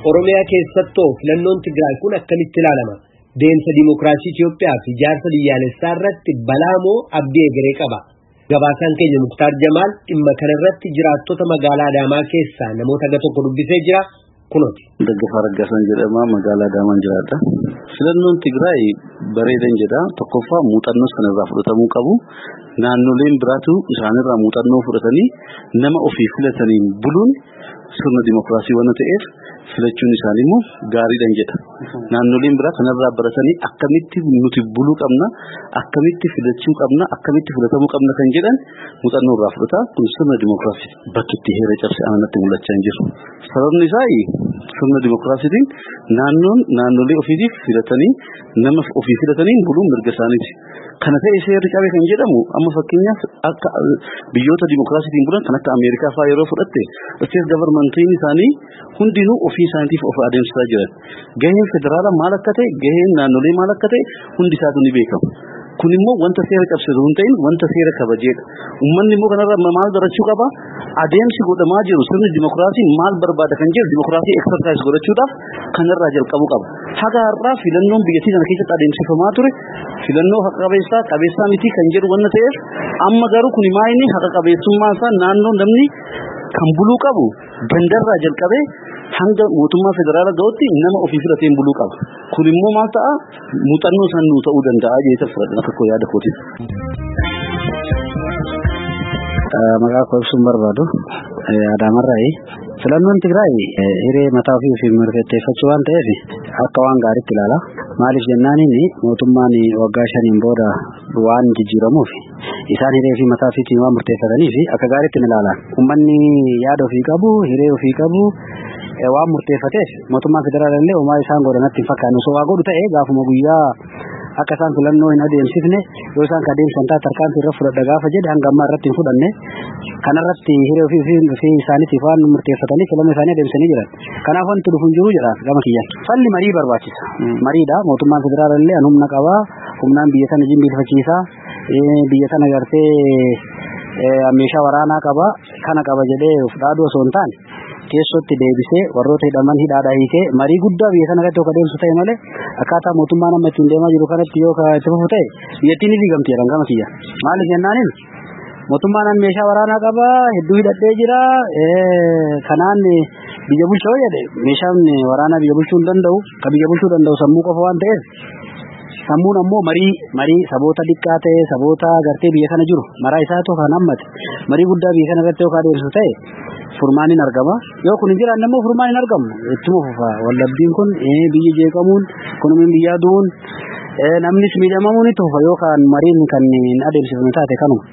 Oromiyaa keessattoo filannoon Tigraay kun akkamitti ilaalama? Deemsa dimookiraasii Itoophiyaa fi ijaarsa biyyaalessaa irratti balaa moo abdii egeree qaba? Gabaasaan keenya Muktaar Jamaal dhimma kanarratti jiraattota magaalaa Adaamaa keessaa namoota aga tokko dubbisee jira. Kunooti. Daggafaa Raggaasaan jedhama magaalaa Adaamaan jiraadha. Filannoon Tigraay bareedan jedha. Tokkoffaa muuxannoo sanarraa fudhatamuu qabu. Naannoleen biraatu isaanirraa muuxannoo fudhatanii nama ofii filataniin buluun sirna dimookiraasii waan ta'eef filachuun isaanii immoo gaariidhan jedha. Naannoleen biraa kanarraa baratanii akkamitti nuti buluu qabna, akkamitti filachuu qabna, akkamitti filatamuu qabna kan jedhan muuxannoo irraa fudhata. Kun sirna dimookiraasii bakki itti heera cabse amanatti mul'achaa hin jiru. Sababni isaa sirna dimookiraasiitiin naannoon naannolee ofiitiif filatanii nama ofii filatanii buluun mirga isaaniiti. Kana ta'e seerri cabe kan jedhamu amma fakkeenyaaf akka biyyoota dimookiraasiitiin bulan kan akka Ameerikaa fa'aa yeroo fudhatte isteet gavarmantiin isaanii hundinuu ofii isaaniitiif of adeemsisaa jiran. Gaheen federaalaa maal akka ta'e gaheen naannolee maal akka ta'e hundi isaatu ni beekama. Kun immoo wanta seera cabsitu hin ta'in wanta seera kabajeedha. Uummanni immoo kanarraa maal barachuu qaba? Adeemsi godhamaa jiru sirni dimookiraasii maal barbaada kan jedhu dimookiraasii eksarsaayis godhachuudhaaf kanarraa jalqabuu qaba. Haga har'aa filannoon biyyattii kana keessatti adeemsifamaa ture filannoo haqa qabeessaa qabeessaa miti kan jedhu wanna ta'eef amma garuu kun maayini haqa qabeessummaa isaa naannoo namni kan buluu qabu gandarraa jalqabee hanga mootummaa federaalaa ga'utti nama ofii filateen buluu qaba. Kun immoo maal ta'a muuxannoo san nuu ta'uu danda'a jecha fudhadhan akka koo yaada kootiin. Maqaa koo ibsuun barbaadu Adaamarraayi. Filannoon Tigraay hiree mataa ofii ofii mirkaneeffachuu waan ta'eef akka waan gaariitti ilaala. Maaliif jennaan inni mootummaan waggaa shaniin booda waan jijjiiramuuf isaan hiree fi mataa ofiitiin waan murteeffataniif akka gaariitti ni ilaala. Uummanni yaada ofii qabu, hiree ofii qabu waan murteeffateef mootummaan federaalaa illee homaa isaan godhanatti hin fakkaanne osoo waa godhu ta'e gaafuma guyyaa akka isaan filannoo hin adeemsifne yoo isaan ka adeemsan taate tarkaanfii irra fudhadha gaafa jedhe hanga ammaa irratti hin fudhanne kanarratti hiree ofii ofii isaaniitiif waan murteeffatanii filannoo isaanii adeemsanii jiran. Kanaaf wanti dhufu hin jiru jedha gama kiyyaan. Falli marii barbaachisa. Mariidha mootummaan federaalaa illee humna qabaa humnaan biyya sana jimbiilfachiisaa biyya sana gartee meeshaa waraanaa qaba kana qaba jedhee fudhaaduu osoo hin taane keessotti deebisee warroota hidhaman hidhaadhaa hiikee marii guddaa biyya sana irratti yoo adeemsu ta'e malee akkaataa mootummaan amma ittiin deemaa jiru kanatti yoo itti fufu ta'e biyyattiin ni diigamti jedhan gama kiyya. Maaliif jennaaniin mootummaan meeshaa waraanaa qaba hedduu hidhadhee jira kanaan biyya bulchaa jedhe meeshaan waraanaa biyya bulchuu hin danda'u kan biyya bulchuu danda'u sammuu qofa waan ta'eef sammuun ammoo marii marii saboota xiqqaa ta'e saboota gartee biyya kana jiru maraa isaatu kan hammate marii guddaa biyya kana irratti yoo adeemsu ta'e furmaan hin argama yoo kun hin jiraanne immoo furmaan hin argamu ittuma fufa wallabdiin kun biyyi jeeqamuun kunumiin biyyaa du'uun namnis miidhamamuun itti fufa yookaan mariin kan hin adeemsifame taate kanuma.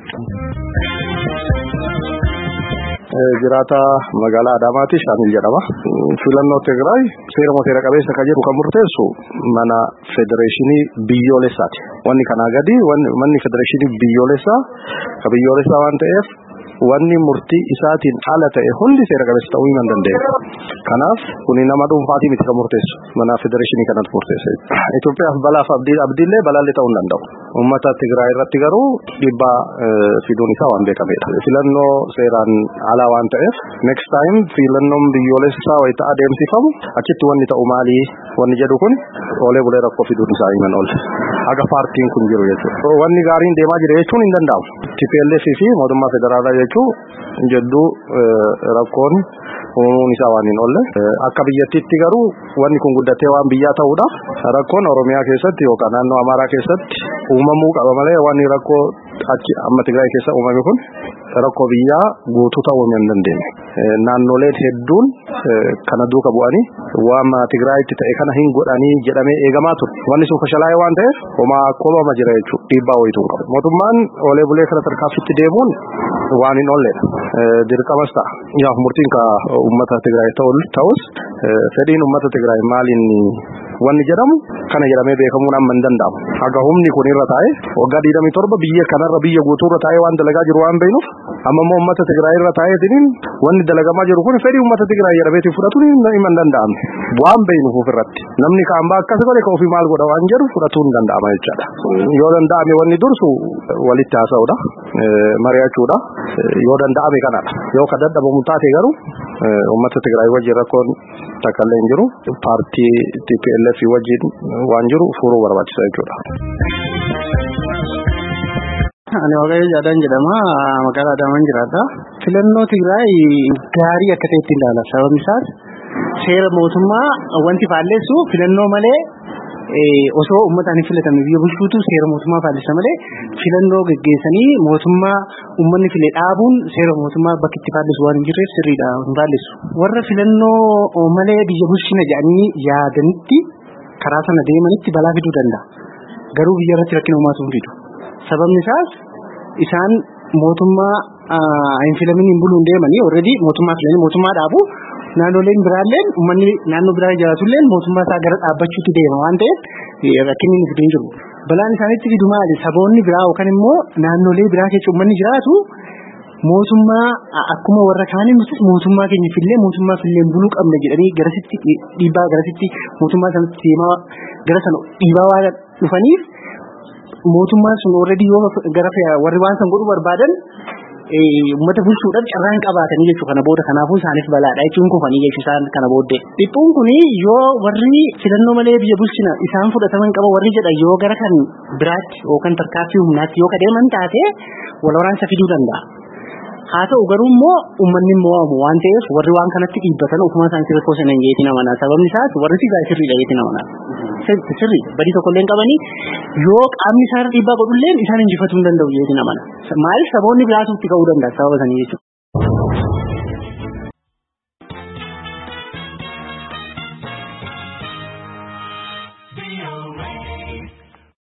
jiraata magaalaa Adaamaati Shaamil jedhama. Filannoo Tigraay seerama seera qabeessa kan jedhu kan murteessu mana federeeshinii biyyoolessaati. Wanni kanaa gadi manni federeeshinii biyyoolessaa ka biyyoolessaa waan ta'eef wanni murtii isaatiin ala ta'e hundi seera qabeessa ta'uu hin danda'e. Kanaaf kuni nama dhuunfaatii miti kan murteessu mana federeeshinii kanatti murteessa. Itoophiyaaf balaaf abdiillee balaallee ta'uu hin danda'u. Uummata Tigraay irratti garuu dhiibbaa fiduun isaa waan beekamedha. Filannoo seeraan alaa waan ta'eef next time filannoon biyyoolessaa wayita adeemsifamu achitti wanni ta'u maalii wanni jedhu kun oolee bulee rakkoo fiduun isaa himan oolle. Haga paartiin kun jiru jechuudha. Wanni gaariin deemaa jira jechuun hin danda'amu. TPLF fi mootummaa federaalaa jechuun jedduu rakkoon uumuun isaa waan hin oolle. Akka biyyattiitti garuu wanni kun guddatee waan biyyaa ta'uudhaaf rakkoon Oromiyaa keessatti yookaan naannoo Amaaraa keessatti uumamuu qaba malee wanni rakkoo achi amma Tigraay keessa uumame kun rakkoo biyyaa guutuu ta'uu hin dandeenye. Naannoleen hedduun kana duuka bu'anii waan Tigraayitti ta'e kana hin godhanii jedhamee eegamaa ture. Wanni sun fashalaa'ee waan ta'eef homaa koloma jira jechuudha. Dhiibbaa wayituu hin qabu. Mootummaan oolee bulee kana tarkaanfitti deemuun waan hin oolledha. Dirqamas ta'a. Yaaf murtiin ka uummata Tigraay ta'us fedhiin uummata Tigraay maaliin wanni jedhamu kana jedhamee beekamuun amma hin danda'amu. Haga humni kun irra taa'e waggaa 27 biyya kanarra biyya guutuu irra taa'ee waan dalagaa jiru waan beeknuuf amma immoo uummata Tigraay irra taa'eetiin wanni dalagamaa jiru kun fedhii uummata Tigraay jedhameetiin fudhatuun hin danda'amne. Waan beeknuuf ofirratti namni kaan baa akkas godhe ka ofii maal godha waan jedhu fudhatuun hin danda'ama jechaadha. Yoo danda'ame wanni dursu walitti haasa'uudha. Mari'achuudha. Yoo danda'ame kanadha. Yoo ka dadhabamu taate garuu uummata Tigraay wajjin rakkoon takka illee hin jiru paartii TPLF wajjin waan jiru furuu barbaachisa jechuudha. Ani Waaqayyo Jaadaan jedhama. Magaalaa Adaamaan jiraadha. Filannoo Tigraay gaarii akka ta'etti ilaala. Sababni isaas seera mootummaa wanti faalleessu filannoo malee osoo uummataan hin filatame biyya bulchuutu seera mootummaa faallessa malee filannoo geggeessanii mootummaa uummanni file dhaabuun seera mootummaa bakki itti faalleessu waan hin jirreef sirriidha hin faalleessu. Warra filannoo malee biyya bulchina jedhanii yaadanitti karaa sana deemanitti balaa fiduu danda'a. Garuu biyya irratti rakkina uumaatu hin fidu. Sababni isaas isaan mootummaa hin filamin hin buluun deemanii already mootummaa filanii mootummaa dhaabu naannoleen biraalleen uummanni naannoo biraa jiraatulleen mootummaa isaa gara dhaabbachuutti deema waan ta'eef rakkinni inni fidu hin jiru. Balaan isaanitti fidu maali? Saboonni biraa yookaan immoo naannolee biraa keessa uummanni jiraatu mootummaa akkuma warra kaanii nutis mootummaa keenya fillee mootummaa filleen buluu qabna jedhanii garasitti dhiibbaa garasitti mootummaa sanatti deemaa gara sana dhiibaa waan dhufaniif mootummaan sun already yoo gara warri waan san godhuu barbaadan uummata bulchuudhaaf carraan qabaatanii jechuu kana booda kanaafuu isaaniif balaadha jechuun kufanii jechuu isaan kana booddee. Dhiphuun kun yoo warri filannoo malee biyya bulchina isaan fudhataman qaba warri jedhan yoo gara kan biraatti yookaan tarkaanfii humnaatti yoo kadeeman taate wal waraansa fiduu danda'a. Haa ta'u garuu immoo uummanni mo'amu waan ta'eef warri waan kanatti dhiibbatan ofuma isaanii rakkoo sana hin jeetiin amanaa. Sababni isaas warri sigaa sirriidha jeetiin amanaa. Sirri badii tokko illee qabanii yoo qaamni isaan dhiibbaa godhullee isaan injifatuu hin danda'u jeetiin amanaa. Maaliif saboonni biraatu itti ka'uu danda'a sababa sanii jechuudha.